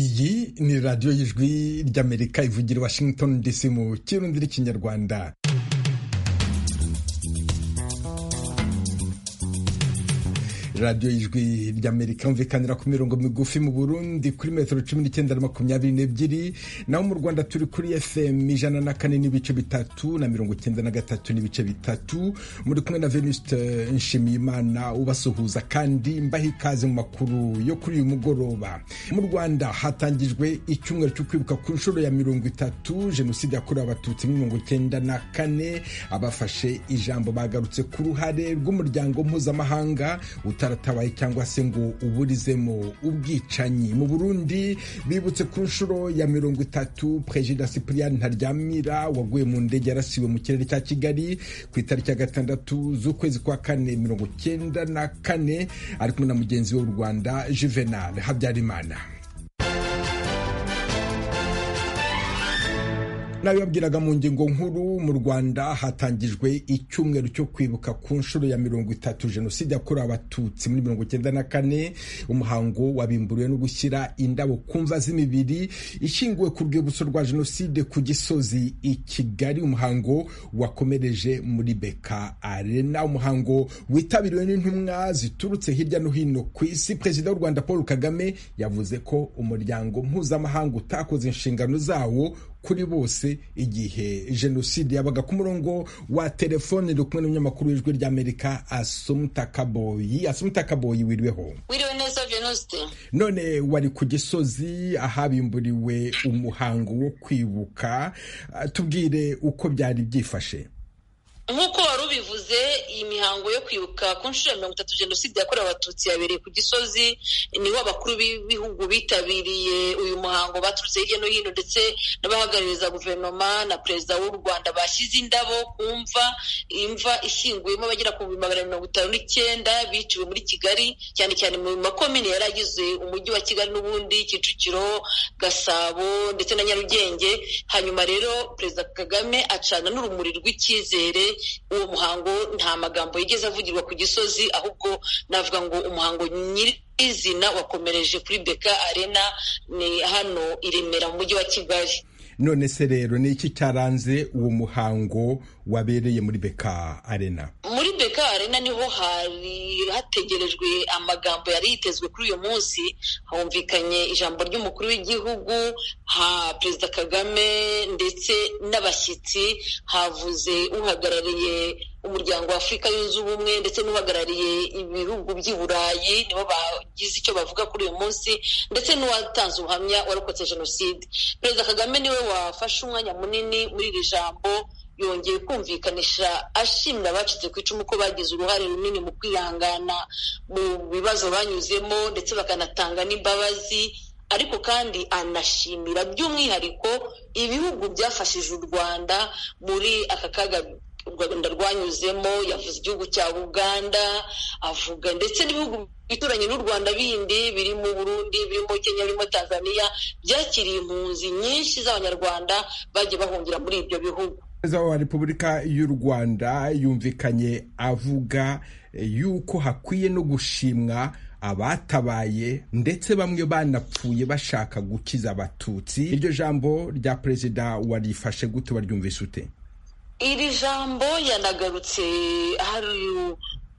iyi ni radiyo y'ijwi ry'amerika ivugira i washington dc mu kirundi n'ikinyarwanda radiyo y'ijwi ry'amerika yumvikanira ku mirongo migufi mu burundi kuri metero cumi n'icyenda na makumyabiri n'ebyiri naho mu rwanda turi kuri fm ijana na kane n'ibice bitatu na mirongo icyenda na gatatu n'ibice bitatu muri kumwe na venuste nshimiyimana ubasuhuza kandi mbaha ikaze mu makuru yo kuri uyu mugoroba mu rwanda hatangijwe icyumweru cyo kwibuka ku nshuro ya mirongo itatu jenoside yakorewe abatutsi muri mirongo icyenda na kane abafashe ijambo bagarutse ku ruhare rw'umuryango mpuzamahanga utaratabaye cyangwa se ngo uburizemo ubwicanyi mu burundi bibutse ku nshuro ya mirongo itatu perezida cyprien ntaryamira waguye mu ndege yarasiwe mu kirere cya kigali ku itariki ya gatandatu z'ukwezi kwa kane mirongo icyenda na kane ari kumwe na mugenzi we w'u rwanda juvenal habyarimana nabibabwiraga mu ngingo nkuru mu rwanda hatangijwe icyumweru cyo kwibuka ku nshuro ya mirongo itatu jenoside yakorewe abatutsi muri mirongo icyenda na kane umuhango wabimburiwe no gushyira indabo ku mva z'imibiri ishingiwe ku rwibutso rwa jenoside ku gisozi i kigali umuhango wakomereje muri beka arena umuhango witabiriwe n'intumwa ziturutse hirya no hino ku isi perezida w'u rwanda paul kagame yavuze ko umuryango mpuzamahanga utakoze inshingano zawo kuri bose igihe jenoside yabaga ku murongo wa telefone uri kumwe n'umunyamakuru w'ijwi ry'amerika asumuta kaboyi asumuta kaboyi wiriweho wiriwe neza venuste none wari ku gisozi ahabimburiwe umuhango wo kwibuka tubwire uko byari byifashe nk'uko wari ubivuze iyi mihango yo kwibuka ku nshuro ya mirongo itatu jenoside yakorewe abatutsi yabereye ku gisozi niho abakuru b'ibihugu bitabiriye uyu muhango baturutse hirya no hino ndetse n'abahagarariza guverinoma na perezida w'u rwanda bashyize indabo ku mva imva ishyinguyemo abagera ku bihumbi magana mirongo itanu n'icyenda biciwe muri kigali cyane cyane mu makomine yari agize umujyi wa kigali n'ubundi kicukiro gasabo ndetse na nyarugenge hanyuma rero perezida kagame acana n'urumuri rw'icyizere uwo muhango nta magambo yigeze avugirwa ku gisozi ahubwo navuga ngo umuhango nyiri izina wakomereje kuri beka arena ni hano i remera mu mujyi wa kigali none se rero ni iki cyaranze uwo muhango wabereye muri beka arena muri beka arena niho hari hategerejwe amagambo yari yitezwe kuri uyu munsi humvikanye ijambo ry'umukuru w'igihugu ha perezida kagame ndetse n'abashyitsi havuze uhagarariye umuryango wa afurika yunze ubumwe ndetse n'uhagarariye ibihugu by'i burayi nibo bagize icyo bavuga kuri uyu munsi ndetse n'uwatanze ubuhamya warokotse jenoside perezida kagame niwe wafashe umwanya munini muri iri jambo yongeye kumvikanisha ashimira abacitse ku icumu ko bagize uruhare runini mu kwihangana mu bibazo banyuzemo ndetse bakanatanga n'imbabazi ariko kandi anashimira by'umwihariko ibihugu byafashije u rwanda muri aka kaga u rwanda rwanyuzemo yavuze igihugu cya uganda avuga ndetse n'ibihugu bituranye n'u rwanda bindi birimo burundi birimo kenya birimo tanzania byakiriye impunzi nyinshi z'abanyarwanda bagiye bahungira muri ibyo bihugu perezida wa repubulika y'u rwanda yumvikanye avuga yuko hakwiye no gushimwa abatabaye ndetse bamwe banapfuye bashaka gukiza abatutsi iryo jambo rya perezida warifashe gute baryumvise ute iri jambo yanagarutse hari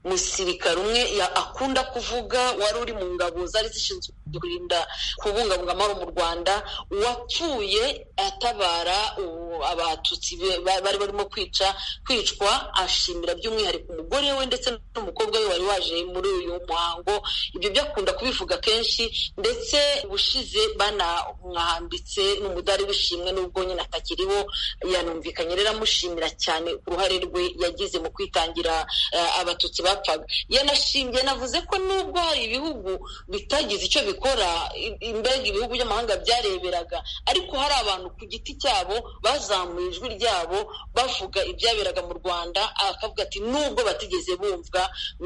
umusirikare umwe akunda kuvuga wari uri mu ngabo zari zishinzwe kurinda kubungabunga amahoro mu rwanda uwapfuye atabara abatutsi bari barimo kwica kwicwa ashimira by'umwihariko umugore we ndetse n'umukobwa we wari waje muri uyu muhango ibyo byakunda kubivuga kenshi ndetse ubushize banamwahambitse n'umudari w'ishimwe n'ubwo nyine atakiriho yanumvikanye rero amushimira cyane uruhare rwe yagize mu kwitangira abatutsi bapfaga yanavuze ko nubwo hari ibihugu bitagize icyo bikora gukora imbega ibihugu by'amahanga byareberaga ariko hari abantu ku giti cyabo bazamuye ijwi ryabo bavuga ibyaberaga mu rwanda akavuga ati nubwo batigeze bumva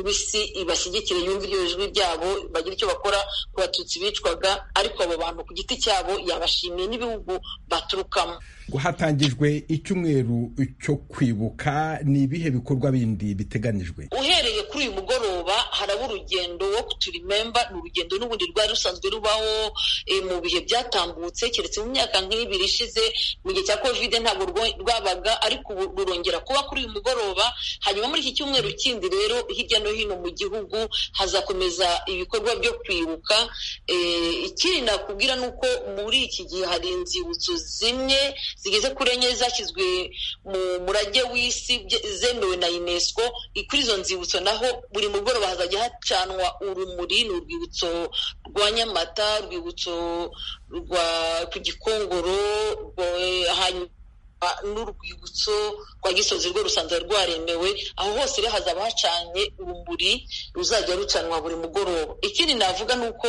bisi ibashyigikire yumva iryo jwi ryabo bagira icyo bakora ku batutsi bicwaga ariko abo bantu ku giti cyabo yabashimiye n'ibihugu baturukamo hatangijwe icyumweru cyo kwibuka ni ibihe bikorwa bindi biteganijwe uhereye kuri uyu mugoroba haraba urugendo wo kuturimemba ni urugendo n'ubundi rwari rusanzwe rubaho mu bihe byatambutse keretse mu myaka nk'ibiri ishize mu gihe cya kovide ntabwo rwabaga ariko ubu rurongera kuba kuri uyu mugoroba hanyuma muri iki cyumweru kindi rero hirya no hino mu gihugu hazakomeza ibikorwa byo kwibuka ikindi nakubwira ni uko muri iki gihe hari inzibutso zimwe zigeze kuri enye zashyizwe mu murage w'isi zemewe na unesco kuri izo nzibutso naho buri mugoroba hazajya hacanwa urumuri ni urwibutso rwa nyamata urwibutso rwa ku gikongoro hanyuma n'urwibutso rwa gisozi rwo rusanzwe rwaremewe aho hose rero hazaba hacanye urumuri ruzajya rucanwa buri mugoroba ikindi navuga ni uko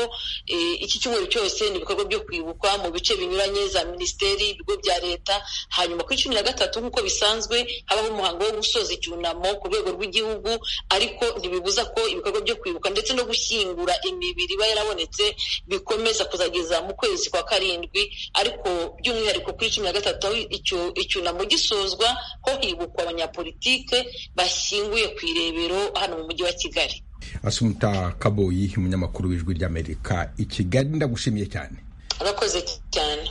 iki cyumweru cyose ni ibikorwa byo kwibuka mu bice binyuranye za minisiteri ibigo bya leta hanyuma kuri cumi na gatatu nk'uko bisanzwe habaho umuhango wo gusoza icyunamo ku rwego rw'igihugu ariko ntibibuza ko ibikorwa byo kwibuka ndetse no gushyingura imibiri iba yarabonetse bikomeza kuzageza mu kwezi kwa karindwi ariko by'umwihariko kuri cumi na gatatu aho icyo icyunamo gisozwa ho hibukwa abanyapolitike bashyinguye ku irebero hano mu mujyi wa kigali asumuta kaboyi umunyamakuru w'ijwi ry'amerika i kigali ndagushimiye cyane arakoze cyane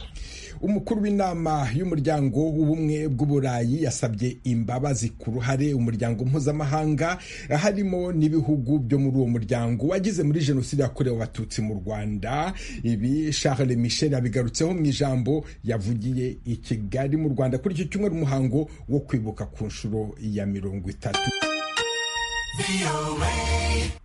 umukuru w'inama y'umuryango w'ubumwe bw'uburayi yasabye imbabazi ku ruhare umuryango mpuzamahanga harimo n'ibihugu byo muri uwo muryango wagize muri jenoside yakorewe abatutsi mu rwanda ibi charles michel yabigarutseho mu ijambo yavugiye i kigali mu rwanda kuri icyo cyumweru umuhango wo kwibuka ku nshuro ya mirongo itatu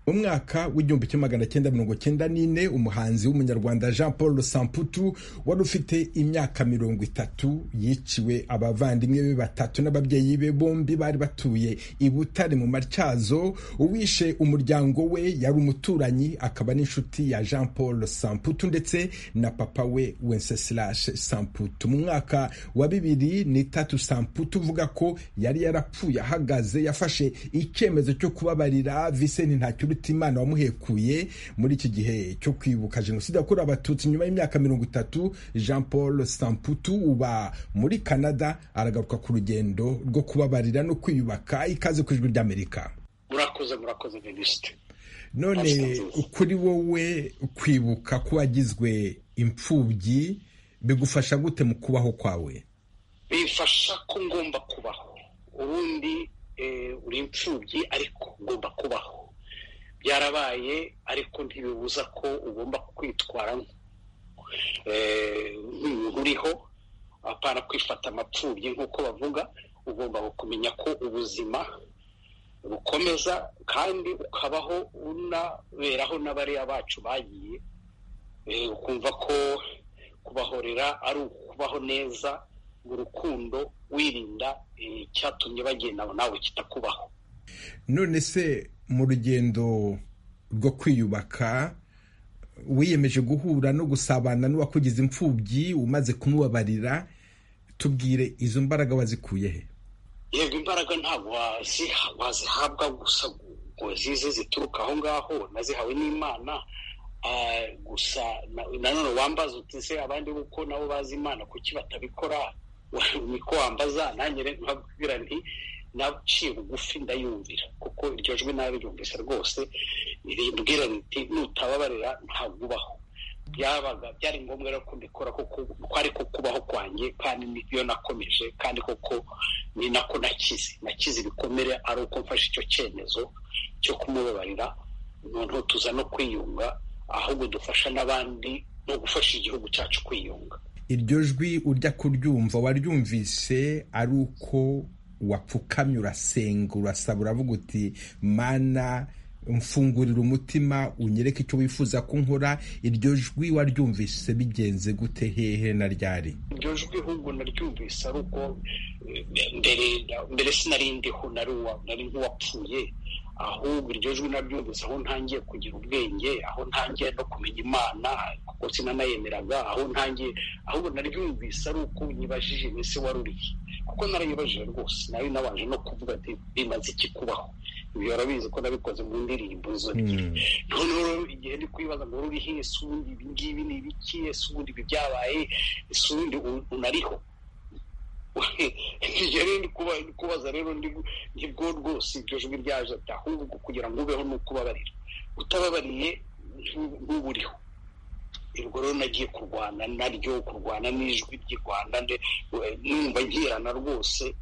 mu mwaka w'igihumbi kimwe magana cyenda mirongo cyenda n'ine umuhanzi w'umunyarwanda jean paul samputu wari ufite imyaka mirongo itatu yiciwe abavandimwe be batatu n'ababyeyi be bombi bari batuye i butare mu matyazo uwishe umuryango we yari umuturanyi akaba n'inshuti ya jean paul samputu ndetse na papa we wenceslas samputu mu mwaka wa bibiri n'itatu samputu uvuga ko yari yarapfuye ahagaze yafashe icyemezo cyo kubabarira viseni ntacyo Imana wamuhekuye muri iki gihe cyo kwibuka jenoside yakorewe abatutsi nyuma y'imyaka mirongo itatu jean paul samputu uba muri canada aragaruka ku rugendo rwo kubabarira no kwiyubaka ikaze ku ijwi ry'amerika murakoze murakoze minisitiri none kuri wowe kwibuka ko wagizwe imfubyi bigufasha gute mu kubaho kwawe bifasha ko ngomba kubaho ubundi uri imfubyi ariko ngomba kubaho byarabaye ariko ntibibuza ko ugomba kwitwara nk'umuntu uriho apana kwifata amapfubyi nk'uko bavuga ugomba kumenya ko ubuzima bukomeza kandi ukabaho unaberaho n'abariya bacu bagiye ukumva ko kubahorera ari ukubaho neza mu rukundo wirinda icyatumye bagenda nawe kitakubaho none se mu rugendo rwo kwiyubaka wiyemeje guhura no gusabana n'uwakugize imfubyi umaze kumubabarira tubwire izo mbaraga wazikuye he yego imbaraga ntabwo wazihabwa gusa ngo zize zituruka aho ngaho nazihawe n'imana gusa nanone wambaza uti se abandi kuko nabo bazi imana kuki batabikora niko wambaza nanjye nkabwira nti naciye bugufi ndayumvira kuko iryo jwi nabi ryumvise rwose rimbwira riti nutababarira ntabwo ubaho byabaga byari ngombwa rero ko mbikora kuko kwari ko kubaho kwanjye kandi nibyo nakomeje kandi koko ni nako nakize nakize ibikomere ari uko mfashe icyo cyemezo cyo kumubabarira noneho tuza no kwiyunga ahubwo dufasha n'abandi no gufasha igihugu cyacu kwiyunga iryo jwi urya kuryumva waryumvise ari uko wapfukamye urasenga urasaba uravuga uti mana mfungurira umutima unyereke icyo wifuza ko nkora iryo jwi waryumvise bigenze gute hehe na ryari iryo jwi ahubwo naryumvise ari uko mbere mbere sinari ndiho nari nk'uwapfuye ahubwo iryo jwi naryumvise aho ntangiye kugira ubwenge aho ntangiye no kumenya imana kuko sinanayemeraga aho ntangiye ahubwo naryumvise ari uko nyibajije iminsi wari uriye kuko narayibajije rwose nayo nabanje no kuvuga ati bimaze iki kubaho ibyo urabizi ko nabikoze mu ndirimbo izo ebyiri noneho igihe ndi kwibaza ngo ruriho ese ubundi ibi ngibi ni ibiki ese ubundi ibi byabaye ese ubundi unariho ndi kubaza rero nibwo rwose iryo jwi ryaje ahubwo kugira ngo ubeho ni ukubabarira utababariye nk'uburiho ubwo rero nagiye kurwana naryo kurwana n'ijwi ry'i rwanda numva nkirana rwose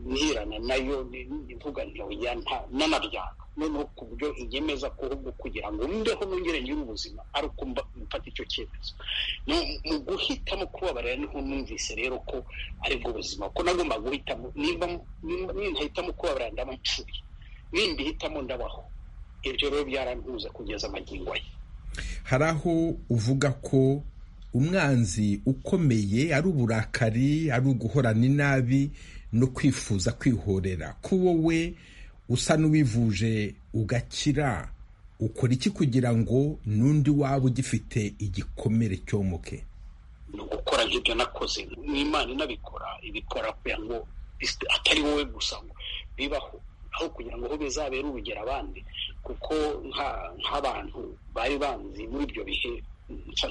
ntirana nayo mvuga ntoya n'anabyanga noneho ku buryo inyemeza kuhubwo kugira ngo mbeho nongere ngire ubuzima ari uko mfata icyo cyemezo mu guhitamo kubabarira niho numvise rero ko aribwo buzima ko nagomba guhitamo nintahitamo kubabarira ndaba ncuye nindi hitamo ndabaho ibyo rero byarantuza kugeza amagingo ye hari aho uvuga ko umwanzi ukomeye ari uburakari ari uguhorana inabi no kwifuza kwihorera ko wowe usa n'uwivuje ugakira ukora iki kugira ngo n'undi waba ugifite igikomere cyomuke ni ugukora nk'ibyo nakoze n'imana inabikora ibikora kugira ngo atari wowe gusa ngo bibaho aho kugira ngo bizabere urugero abandi kuko nk'abantu bari banzi muri ibyo bihe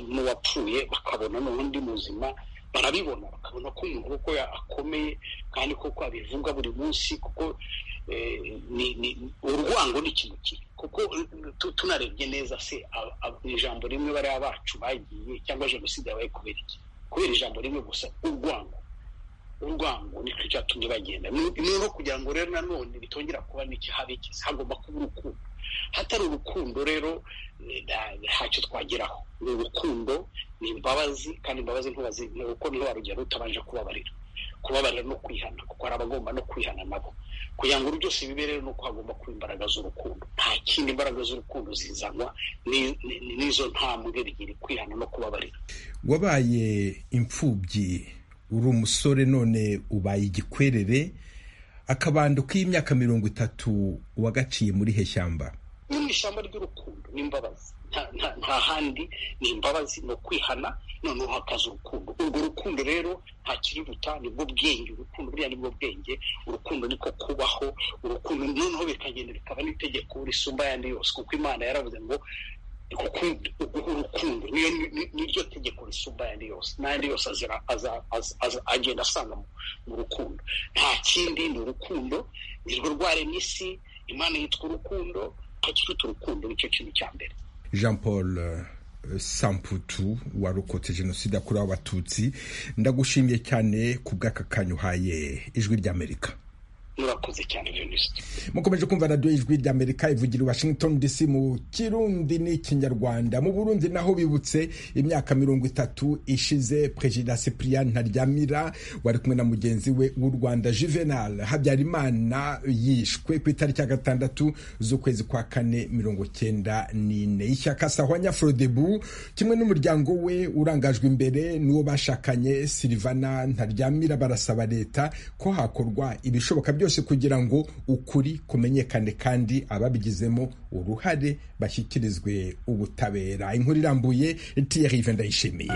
n'uwapfuye bakabona n'undi muzima barabibona bakabona ko umuntu kuko akomeye kandi koko abivuga buri munsi kuko urwango ni ikintu kibi kuko tunarebye neza se ijambo rimwe bariya bacu bagiye cyangwa jenoside yabaye kubera iki kubera ijambo rimwe gusa urwango urwango nicyo cyatumye bagenda ni no kugira ngo rero nanone bitongera kuba n'ikihabigeze hagomba kuba urukundo hatari urukundo rero ntacyo twageraho ni urukundo ni imbabazi kandi imbabazi ntubazi kuko niho warugera utabanje kubabarira kubabarira no kwihana kuko hari abagomba no kwihana nabo kugira ngo byose bibe rero ni uko hagomba kuba imbaraga z'urukundo nta kindi imbaraga z'urukundo zizanwa n'izo ntambwe ebyiri kwihana no kubabarira wabaye imfubyi uri umusore none ubaye igikwerere akabando k'imyaka mirongo itatu wagaciye muri heshyamba ni mu ishyamba ry'urukundo n'imbabazi nta handi ni imbabazi ni ukwihana noneho hakaza urukundo urwo rukundo rero nta kiriruta nibwo bwenge urukundo buriya nibwo bwenge urukundo niko kubaho urukundo noneho bikagenda bikaba n'itegeko risumba ayandi yose kuko imana yaravuze ngo urukundo niryo tegeko risumba ayandi yose n'ayandi yose agenda asanga mu rukundo nta kindi ni urukundo nirwo rwaremye isi imana yitwa urukundo hakiruta urukundo nicyo kintu cya mbere jean paul samputu warokotse jenoside yakorewe abatutsi ndagushimiye cyane ku bw'aka kanya uhaye ijwi ry'amerika murakoze cyane jenoside mukomeje kumva radiyo ijwi ry'amerika ivugira washington dc mu kirundi n'ikinyarwanda mu burundi naho bibutse imyaka mirongo itatu ishize perezida cyprien ntaryamira wari kumwe na mugenzi we w'u rwanda juvenal habyarimana yishwe ku itariki ya gatandatu z'ukwezi kwa kane mirongo cyenda n'ine ishyaka sahwanya frodebu kimwe n'umuryango we urangajwe imbere n'uwo bashakanye silivana ntaryamira barasaba leta ko hakorwa ibishoboka byose kugira ngo ukuri kumenyekane kandi ababigizemo uruhare bashyikirizwe ubutabera inkuru irambuye tiyarive ndayishimiye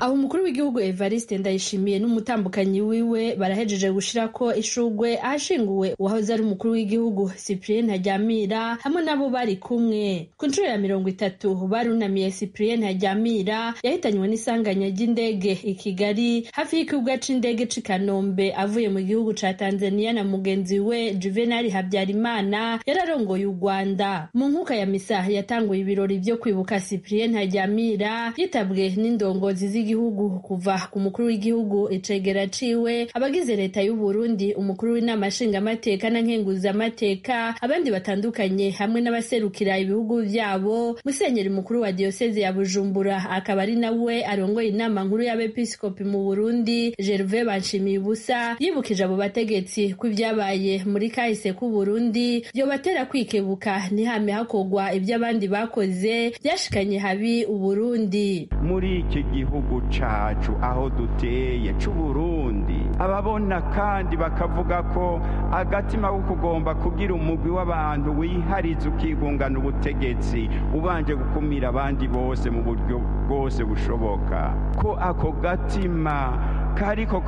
aho umukuru w'igihugu evariste ndayishimiye n'umutambukanyi wiwe barahejeje gushira ko ishugwe ahashinguwe uwahoze ari umukuru w'igihugu cyprien ntaryamira hamwe n'abo bari kumwe ku nshuro ya mirongo itatu barunamiye cyprien ntaryamira yahitanywe n'isanganya ry'indege i kigali hafi y'ikibuga c'indege c'i kanombe avuye mu gihugu ca tanzania na mugenzi we juvenali habyarimana yari arongoye u rwanda mu nkuka ya misa yatanguye ibirori vyo kwibuka cyprien ntaryamira yitabwe n'indongozi z'igihugu igihugu kuva ku mukuru w'igihugu icegera ciwe abagize leta y'u Burundi umukuru w'inama nshingamateka na nkenguzamateka abandi batandukanye hamwe n'abaserukira ibihugu vyabo musenyeri mukuru wa diyoseze ya Bujumbura akaba ari nawe arongoye inama nkuru y'abepiskopi mu Burundi Gervais Banshimiye ubusa yibukije abo bategetsi ko ibyabaye muri kahise k'u Burundi vyobatera kwikebuka ntihame hakogwa ibyo abandi bakoze byashikanye habi Uburundi muri iki gihugu cacu aho duteye c'uburundi ababona kandi bakavuga ko agatima ko kugomba kugira umugwi w'abantu wihariza ukigungana ubutegetsi ubanje gukumira abandi bose mu buryo bwose bushoboka ko ako gatima kariko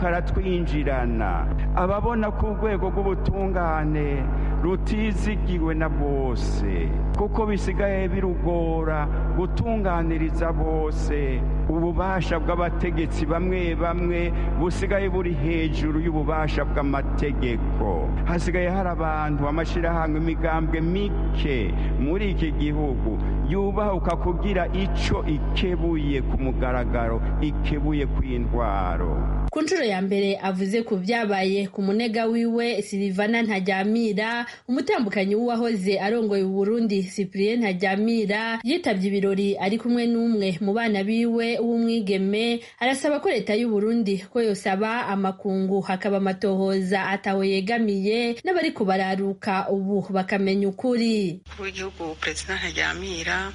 karatwinjirana ababona ko urwego rw'ubutungane rutizigiwe na bose kuko bisigaye birugora gutunganiriza bose ububasha bw'abategetsi bamwe bamwe busigaye buri hejuru y'ububasha bw'amategeko hasigaye hari abantu amashyirahamwe imigambwe mike muri iki gihugu yubahuka kugira icyo ikebuye ku mugaragaro ikebuye ku indwaro ku nshuro ya mbere avuze ku byabaye ku munega wiwe silivana ntajyamira umutambukanyi w'uwahoze arongoye uburundi cyprien ntajyamira yitabye ibirori ari kumwe n'umwe mu bana biwe w'umwigeme arasaba ko leta y'uburundi ko yosaba amakungu hakaba amatohoza ataho yegamiye n'abari kubararuka ubu bakamenya ukuri w'igihugu perezida ntajyamira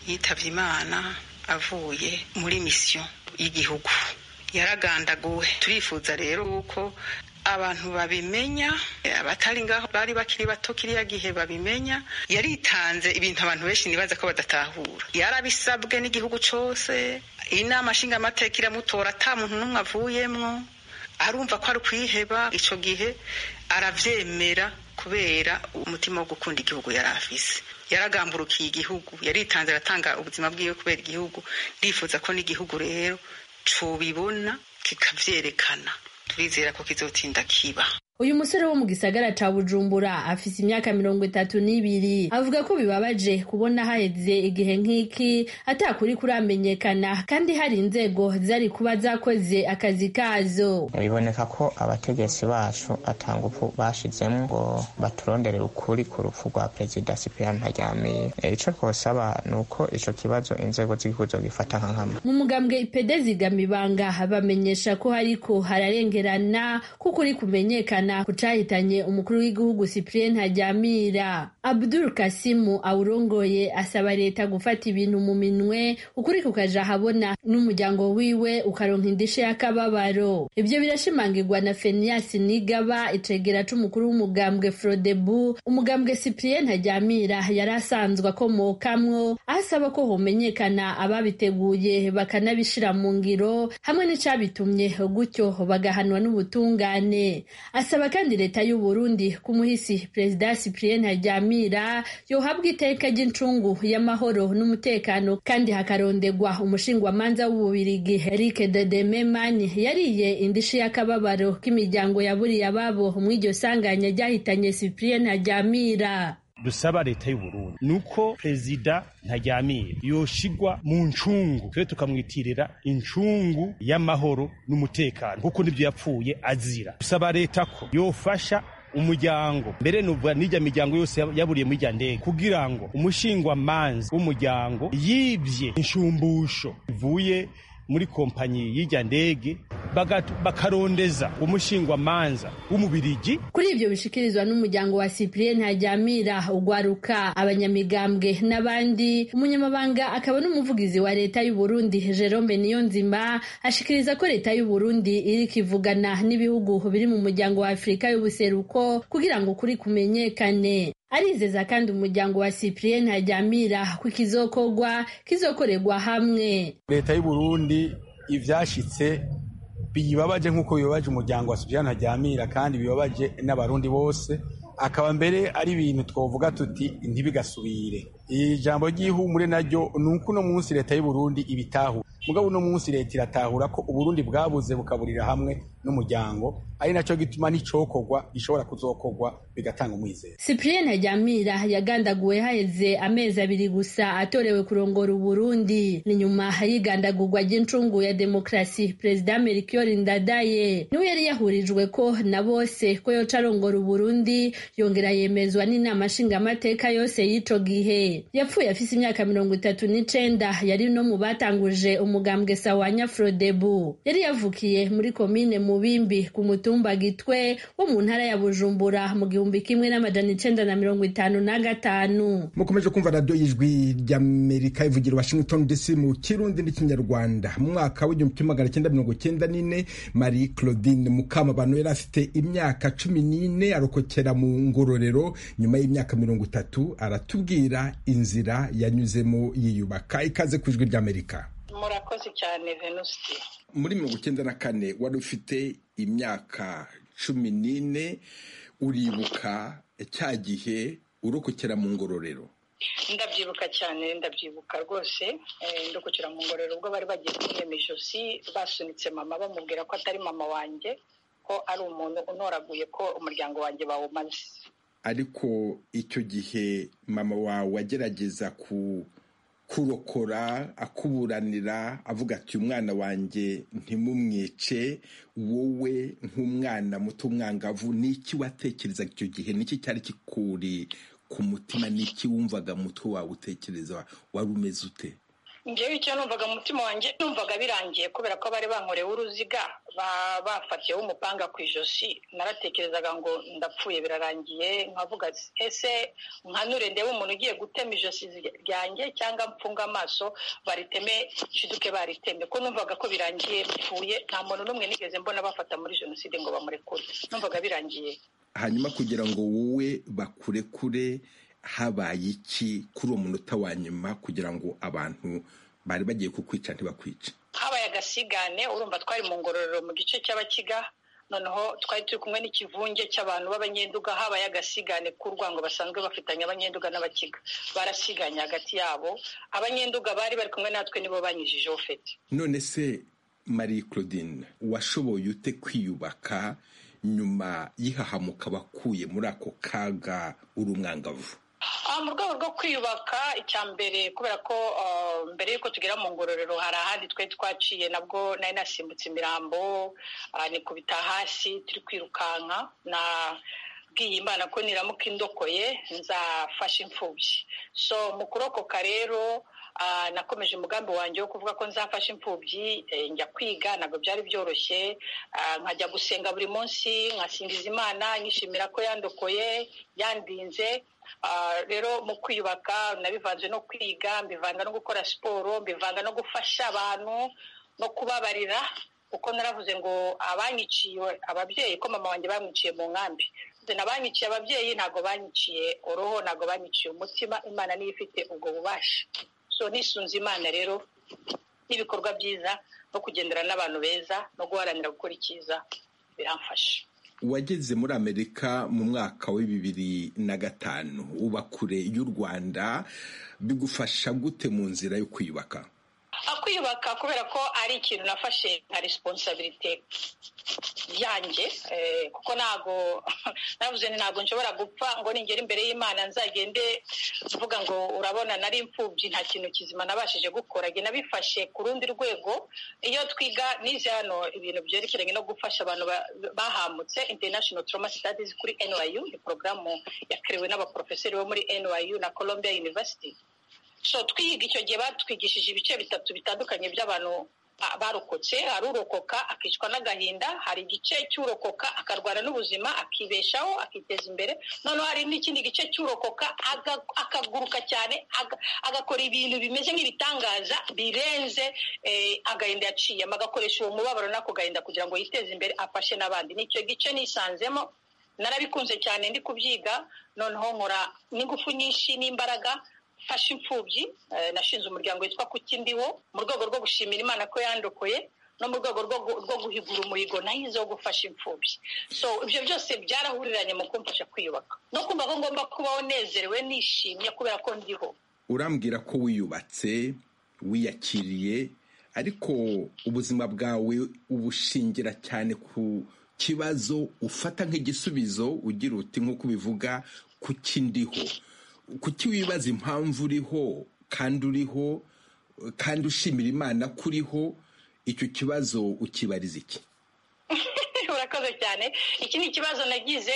yitabye imana avuye muri misiyo y'igihugu yaragandaguwe turifuza rero uko abantu babimenya abatari ngaho bari bakiri bato kiriya gihe babimenya yaritanze ibintu abantu benshi ntibaza ko badatahura yarabisabwe n'igihugu cyose inama nshingamateka iramutora ata muntu n'umwe avuyemwo arumva ko ari kwiheba icyo gihe arabyemera kubera umutima wo gukunda igihugu yari afise yaragamburukiye igihugu yaritanze aratanga ubuzima bwiwe kubera igihugu ndifuza ko n'igihugu rero cubibona kikavyerekana turizera ko kizotinda kiba uyu musore wo mu gisagara ca bujumbura afise imyaka mirongo itatu n'ibiri avuga ko bibabaje kubona haheze igihe nk'iki atakuri kuramenyekana kandi hari inzego zari kuba zakoze akazi kazo biboneka ko abategetsi bacu atangufu bashizemo ngo baturondere ukuri ku rupfu rwa perezida cyprien ntaryamiye ico twosaba ni uko ico kibazo inzego z'igihugu zogifata nka nkama mu mugambwe ipede zigama ibanga bamenyesha ko hariko hararengerana ko kuri kumenyekana kucahitanye umukuru w'igihugu cyprien ntajyamira abdul kasimu awurongoye asaba leta gufata ibintu mu minwe ukuri kukaja ahabona n'umuryango wiwe ukaronka indishe y'akababaro ibyo birashimangirwa na fenias nigaba icegera c'umukuru w'umugambwe frodebu umugambwe cyprien ntajyamira yari asanzwe akomokamwo asaba ko homenyekana ababiteguye bakanabishira mu ngiro hamwe n'icabitumye gutyo bagahanwa n'ubutungane asaba asaba kandi leta y'u Burundi kumuhisi perezida Cyprien Ntaryamira yohabwa iteka ry'incungu y'amahoro n'umutekano kandi hakarondegwa umushingwamanza w'ububirigi Eric Dedememani yariye indishi y'akababaro k'imiryango yaburiye ababo mu iryo sanganya ryahitanye Cyprien Ntaryamira dusaba leta y'uburundi nuko perezida ntajyamira yoshigwa mu ncungu twe tukamwitirira incungu y'amahoro n'umutekano kuko nibyo yapfuye azira dusaba leta ko yofasha umuryango mbere nuvuga n'ijya miryango yose yaburiye muri ijya ndege kugira ngo umushingwamanza w'umuryango yibye inshumbusho ivuye muri kompanyi y'ijya ndege bakarondeza umushingwamanza w'umubirigi kuri ibyo bishikirizwa n'umuryango wa cyprien ntajyamira ugwaruka abanyamigambwe n'abandi umunyamabanga akaba n'umuvugizi wa leta y'u burundi jerome niyonzima ashikiriza ko leta y'u burundi iri kivugana n'ibihugu biri mu muryango wa afurika y'ubuseruko kugira ngo ukuri kumenyekane arizeza kandi umuryango wa cyprien ntajyamira ko ikizokogwa kizokorerwa hamwe leta y'u burundi ivyashitse bibabaje nk'uko bibabaje umuryango wa cyprien ntajyamira kandi bibabaje n'abarundi bose akaba mbere ari ibintu twavuga tuti ntibigasubire iri jambo ry'ihumure naryo ni uko uno munsi leta y'u burundi ibitahura mugabo uno munsi leta iratahura ko uburundi bwabuze bukaburira hamwe n'umuryango ari nacyo gituma n'icokorwa gishobora kuzokorwa bigatanga umwizero cyprien ntajyamira yagandaguwe haheze amezi abiri gusa atorewe kurongora uburundi ni nyuma y'igandagurwa ry'incungu ya demokarasi perezida melchior ndadaye niwe yari yahurijwe ko na bose ko yoca arongora uburundi yongera yemezwa n'inama nshingamateka yose y'ico gihe yapfuye afise imyaka mirongo itatu n'icenda yari no mu batanguje umugambwe sawanya frodebu yari yavukiye muri komine mubimbi ku mutumba gitwe wo mu ntara ya bujumbura mu gihumbi kimwe n'amajana icenda na mirongo itanu na gatanu mukomeje kumva radiyo y'ijwi ry'amerika ivugira washington dc mu kirundi n'ikinyarwanda mu mwaka w'igihumbi kimwe magana cyenda mirongo cyenda n'ine marie claudine mukamabantu yari afite imyaka cumi n'ine arokokera mu ngororero nyuma y'imyaka mirongo itatu aratubwira inzira yanyuzemo yiyubaka ikaze ku ijwi ry'amerika murakoze cyane venusi muri mirongo icyenda na kane wari ufite imyaka cumi n'ine uribuka cya gihe urokokera mu ngororero ndabyibuka cyane ndabyibuka rwose ndukukira mu ngororero ubwo bari bagiye kumwema ijosi basunitse mama bamubwira ko atari mama wanjye ko ari umuntu unoraguye ko umuryango wanjye bawumaze ariko icyo gihe mama wawe agerageza kurokora akuburanira avuga ati umwana wanjye ntimumwice wowe nk'umwana muto umwangavu ni iki watekerezaga icyo gihe niki cyari kikuri ku mutima n'iki wumvaga mutwe wawe utekereza wari umeze ute ngewe icyo numvaga mu mutima wanjye numvaga birangiye kubera ko bari bankorewe uruziga bafatiyeho umupanga ku ijosi naratekerezaga ngo ndapfuye birarangiye nkavuga ese nkanure ndebe umuntu ugiye gutema ijosi ryanjye cyangwa mfunga amaso bariteme shiduke bariteme ko numvaga ko birangiye bipfuye nta muntu n'umwe nigeze mbona bafata muri jenoside ngo bamurekure numvaga birangiye hanyuma kugira ngo wowe bakurekure habaye iki kuri uwo munota wa nyuma kugira ngo abantu bari bagiye kukwica ntibakwice habaye agasigane urumva twari mu ngororero mu gice cy'abakiga noneho twari turi kumwe n'ikivunge cy'abantu b'abanyenduga habaye agasigane k'urwango basanzwe bafitanye abanyenduga n'abakiga barasiganye hagati yabo abanyenduga bari bari kumwe natwe nibo banyijijeho fete none se marie claudine washoboye ute kwiyubaka nyuma y'ihahamuka bakuye muri ako kaga uri umwangavu mu rwego rwo kwiyubaka icya mbere kubera ko mbere y'uko tugera mu ngororero hari ahandi twari twaciye nabwo nari nasimbutse imirambo nikubita hasi turi kwirukanka na bwiye imana ko niramuka indokoye nzafashe imfubyi so mu kurokoka rero nakomeje umugambi wanjye wo kuvuga ko nzafashe imfubyi njya kwiga ntabwo byari byoroshye nkajya gusenga buri munsi nkasingiza imana nyishimira ko yandokoye yandinze rero mu kwiyubaka nabivanze no kwiga mbivanga no gukora siporo mbivanga no gufasha abantu no kubabarira kuko naravuze ngo abanyiciye ababyeyi ko mama wanjye bamwiciye mu nkambi nabanyiciye ababyeyi ntabwo banyiciye uruhu ntabwo banyiciye umutima imana niyo ifite ubwo bubasha so nisunze imana rero n'ibikorwa byiza no kugendera n'abantu beza no guharanira gukora icyiza biramfasha wageze muri amerika mu mwaka wa bibiri na gatanu uba kure y'u rwanda bigufasha gute mu nzira yo kwiyubaka kwiyubaka kubera ko ari ikintu nafashe nka resiponsabirite yanjye kuko ntabwo navuze ni ntabwo nshobora gupfa ngo ningere imbere y'imana nzagende mvuga ngo urabona nari imfubyi nta kintu kizima nabashije gukora nabifashe ku rundi rwego iyo twiga n'izi hano ibintu byerekeranye no gufasha abantu bahambutse international trauma studies kuri NYU ni porogaramu yakiriwe n'abaporofeseri bo muri NYU na Columbia University so twiga icyo gihe batwigishije ibice bitatu bitandukanye by'abantu barokotse hari urokoka akicwa n'agahinda hari igice cy'urokoka akarwana n'ubuzima akibeshaho akiteza imbere noneho hari n'ikindi gice cy'urokoka akaguruka cyane agakora ibintu bimeze nk'ibitangaza birenze agahinda yaciyemo agakoresha uwo mubabaro n'ako gahinda kugira ngo yiteze imbere afashe n'abandi nicyo gice nisanzemo narabikunze cyane ndi kubyiga noneho nkora n'ingufu nyinshi n'imbaraga mfashe imfubyi nashinze umuryango witwa kukindiwo mu rwego rwo gushimira imana ko yandokoye no mu rwego rwo guhigura umuhigo nahize wo gufasha imfubyi so ibyo byose byarahuriranye mu kumfasha kwiyubaka no kumva ko ngomba kubaho nezerewe nishimye kubera ko ndiho urambwira ko wiyubatse wiyakiriye ariko ubuzima bwawe ubushingira cyane ku kibazo ufata nk'igisubizo ugira uti nk'uko ubivuga kukindiho kuki wibaza impamvu uriho kandi uriho kandi ushimira imana ko uriho icyo kibazo ukibariza iki urakoze cyane iki ni ikibazo nagize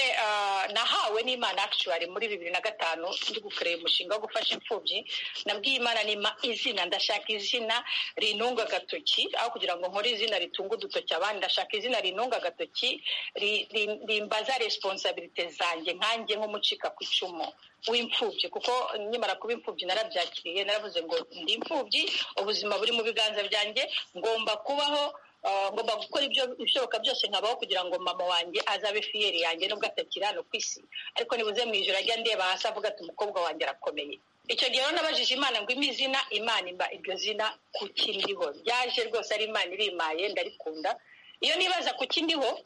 nahawe n'imana akishuwari muri bibiri na gatanu ndi gukorera umushinga wo gufasha imfubyi nabwiye imana nima izina ndashaka izina rinunga agatoki aho kugira ngo nkore izina ritunga udutoki abandi ndashaka izina rinunga agatoki rimbaza responsabilite zanjye nkanjye nk'umucika ku icumu w'imfubyi kuko nkimara kuba imfubyi narabyakiriye naravuze ngo ndi imfubyi ubuzima buri mu biganza byanjye ngomba kubaho ngomba gukora ibyo ibishoboka byose nkabaho kugira ngo mama wanjye azabe fiyeri yanjye nubwo atakiri hano ku isi ariko nibuze mu ijoro ajya ndeba hasi avuga ati umukobwa wanjye arakomeye icyo gihe rero nabajije imana ngo ime izina imana imba iryo zina ku kindiho ryaje rwose ari imana irimaye ndarikunda iyo nibaza ku kindiho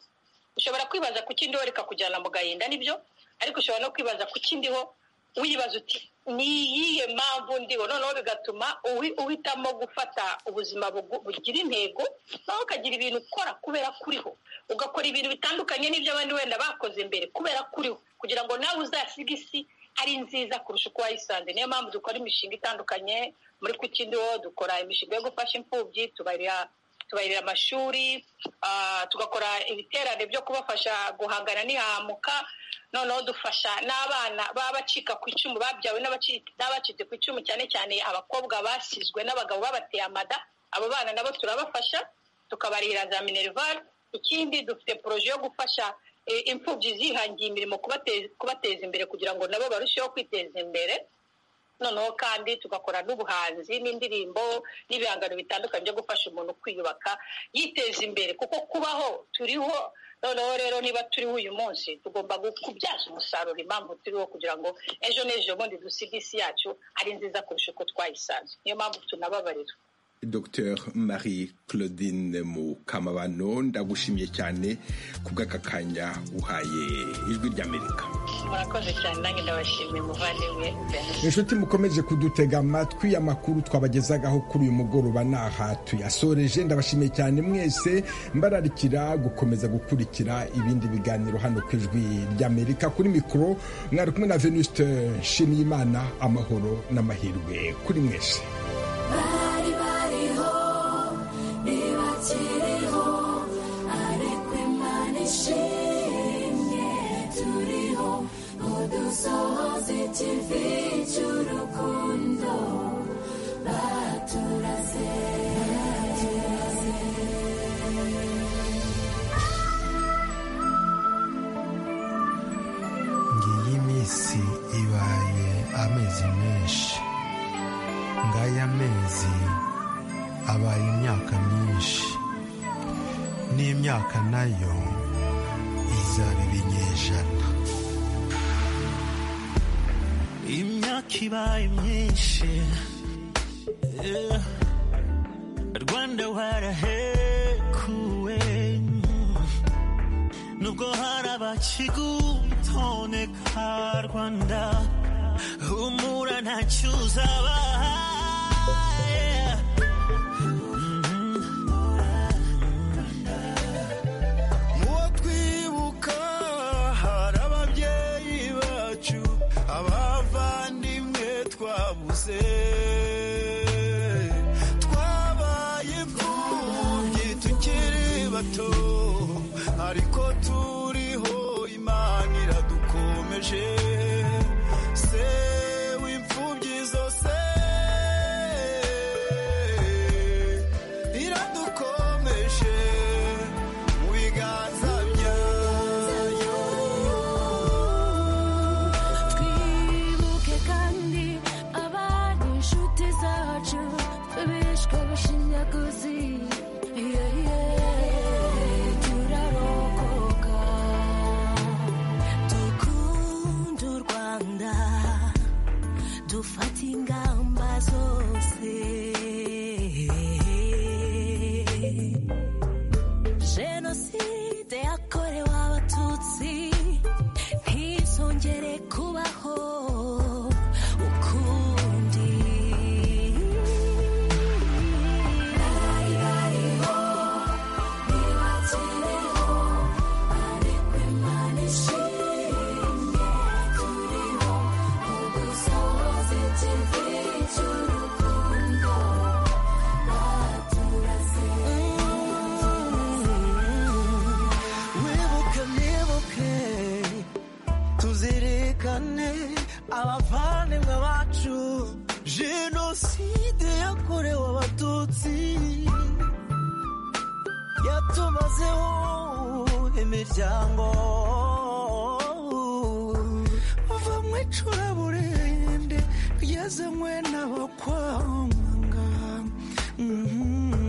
ushobora kwibaza ku kindiho rikakujyana mu gahinda nibyo ariko ushobora no kwibaza ku kindiho wibaza uti ni iyihe mpamvu ndiho noneho bigatuma uhitamo gufata ubuzima bugira intego nawe ukagira ibintu ukora kubera kuriho ugakora ibintu bitandukanye n'ibyo abandi wenda bakoze mbere kubera kuriho kugira ngo nawe uzasiga isi ari nziza kurusha uko wayisanze niyo mpamvu dukora imishinga itandukanye muri kukindiho dukora imishinga yo gufasha imfubyi tubarira tubarira amashuri tugakora ibiterane byo kubafasha guhangana ntihamuka noneho dufasha n'abana b'abacika ku icumu babyawe n'abacitse ku icumu cyane cyane abakobwa basizwe n'abagabo babateye amada abo bana nabo turabafasha tukabarihira za minerivare ikindi dufite poroje yo gufasha imfubyi zihangiye imirimo kubateza imbere kugira ngo nabo barusheho kwiteza imbere noneho kandi tugakora n'ubuhanzi n'indirimbo n'ibihangano bitandukanye byo gufasha umuntu kwiyubaka yiteza imbere kuko kubaho turiho noneho rero niba turiho uyu munsi tugomba kubyaza umusaruro impamvu turiho kugira ngo ejo n'ejo bundi dusige isi yacu ari nziza kurusha uko twayisanze niyo mpamvu tunababarira Dr Marie Claudine Mukamabano ndagushimiye cyane ku bw'aka kanya uhaye ijwi ry'Amerika murakoze cyane nanjye ndabashimiye muvandimwe inshuti mukomeje kudutega amatwi amakuru twabagezagaho kuri uyu mugoroba n'aha tuyasoreje ndabashimiye cyane mwese mbararikira gukomeza gukurikira ibindi biganiro hano ku ijwi ry'Amerika kuri mikoro mwari kumwe na Venuste Nshimiyimana amahoro n'amahirwe kuri mwese nishimye turiho udusohoze kivi cy'urukundo baturaze ngiyi iminsi ibaye amezi menshi ngaya amezi abaye imyaka myinshi n'imyaka nayo izaba ibinyejana imyaka ibaye myinshi yeah. rwanda warahekuwe nubwo hari abakigutoneka rwanda humura ntacyo uzabaha ariko turiho imana iradukomeje se w'imfubyi zose iradukomeje mu biganza byayo twibuke kandi abari inshuti zacu bishwe bushinyaguzi yeah, yeah. turarokoka dukunde u rwanda dufate ingamba zose jenoside yakorewe abatutsi ntizongere kubaho ukundi baribariho ntibakiriho ariko imana ishimye turiho udusohoze kivi cy'urukundo baturaze wibuke mwibuke tuzirikane abavandimwe bacu jenoside yakorewe abatutsi yatumazeho imiryango bava mu icuraburende ryazanywe n'abakwanga Mhm.